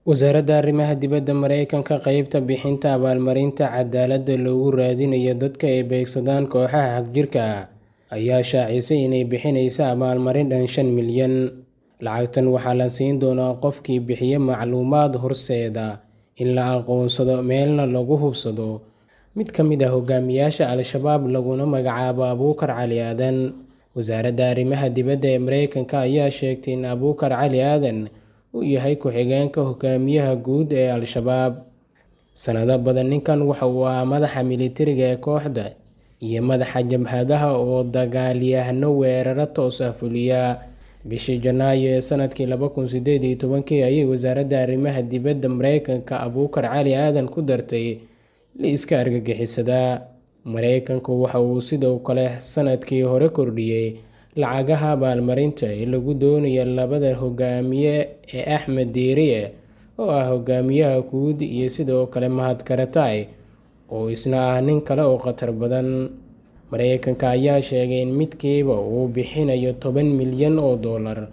Wasaaradda Arrimaha Dibadda Mareykanka qaybta bixinta abaalmarinta cadaaladda loogu raadinayo dadka ay beegsadaan kooxaha xagjirka ah ayaa shaacisay inay bixinayso abaalmarin dhan shan milyan. Lacagtan waxaa la siin doonaa qofkii bixiya macluumaad horseeda in la aqoonsado meelna lagu hubsado mid ka mid ah hogaamiyayaasha Al-shabaab laguna magacaabo Abuukar Cali Aadan. Wasaaradda Arrimaha Dibadda ee Mareykanka ayaa sheegtay in Abuukar Cali Aadan uu yahay ku-xigeenka hogaamiyaha guud ee Al-shabaab. Sanado badan ninkan waxa uu ahaa madaxa militariga ee kooxda iyo madaxa jabhadaha oo dagaalyahano weeraro toos ah fuliya. Bishii Janaayo ee sanadkii laba kun sideed iyo tobankii ayay Wasaaradda Arrimaha Dibadda Mareykanka Abuukar Cali Aadan ku dartay liiska argagixisada. Mareykanku waxa uu sidoo kale sanadkii hore kordhiyay lacagaha abaalmarinta ee lagu doonayo labada hogaamiye ee Axmed Diiriye oo ah hogaamiyaha guud iyo sidoo kale Mahad Karzai oo isna ah nin kale oo khatar badan. Mareykanka ayaa sheegay in midkiiba uu bixinayo toban milyan oo dollar,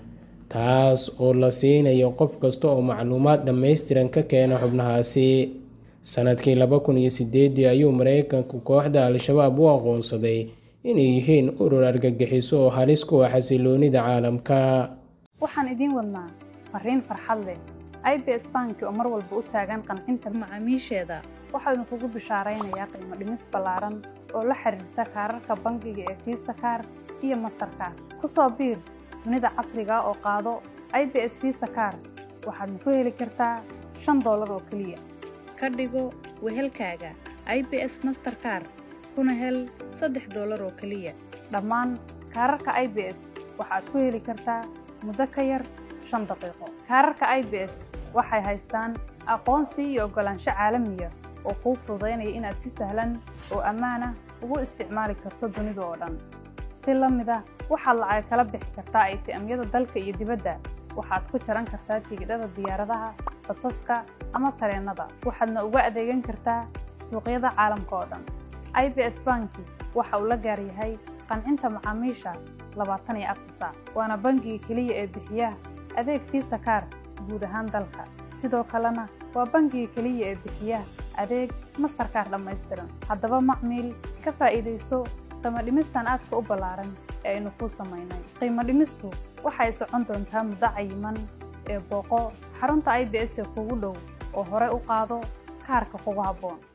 taas oo la siinayo qof kasta oo macluumaad dhammaystiran ka keena xubnahaasi. Sanadkii laba kun iyo sideedii ayuu Mareykanku kooxda Al-shabaab u aqoonsaday inay yihiin urur argagixiso oo halis ku ah xasilloonida caalamka. Waxaan idiin wadnaa fariin farxad leh. IBS Bank oo mar walba u taagan qancinta macaamiisheeda waxaa idinkugu bishaaraynayaa qiimo dhimis ballaaran oo la xiriirta kaararka bangiga ee Visa Card iyo Mastercard. Ku soo biir dunida casriga ah oo qaado IBS Visa Card waxaadna ku heli kartaa shan doolar oo keliya. Ka dhigo wehelkaaga IBS Mastercard kuna hel saddex doolar oo keliya. Dhammaan kaararka IBS waxaad ku heli kartaa muddo ka yar shan daqiiqo. Kaararka IBS waxay haystaan aqoonsi iyo oggolaansho caalamiya oo kuu fududaynaya inaad si sahlan oo ammaan ah ugu isticmaali karto dunida oo dhan. Si la mid ah waxaad lacag kala bixi kartaa ATM-yada dalka iyo dibadda. Waxaad ku jaran kartaa tigidhada diyaaradaha, basaska ama tareenada. Waxaadna uga adeegan kartaa suuqyada caalamka oo dhan. IBS Bank waxa uu la gaar yahay qancinta macaamiisha labaatan iyo afar saac. Waana bangiga keliya ee bixiya adeeg Visa Card guud ahaan dalka. Sidoo kalena waa bangiga keliya ee bixiya adeeg Mastercard dhammaystiran. Haddaba macmiil ka faa'iidayso qiimo dhimistan aadka u ballaaran ee aynu kuu samaynay. Qiimo dhimistu waxay socon doontaa muddo cayiman ee booqo xarunta IBS ee kugu dhow oo hore u qaado kaarka kugu habboon.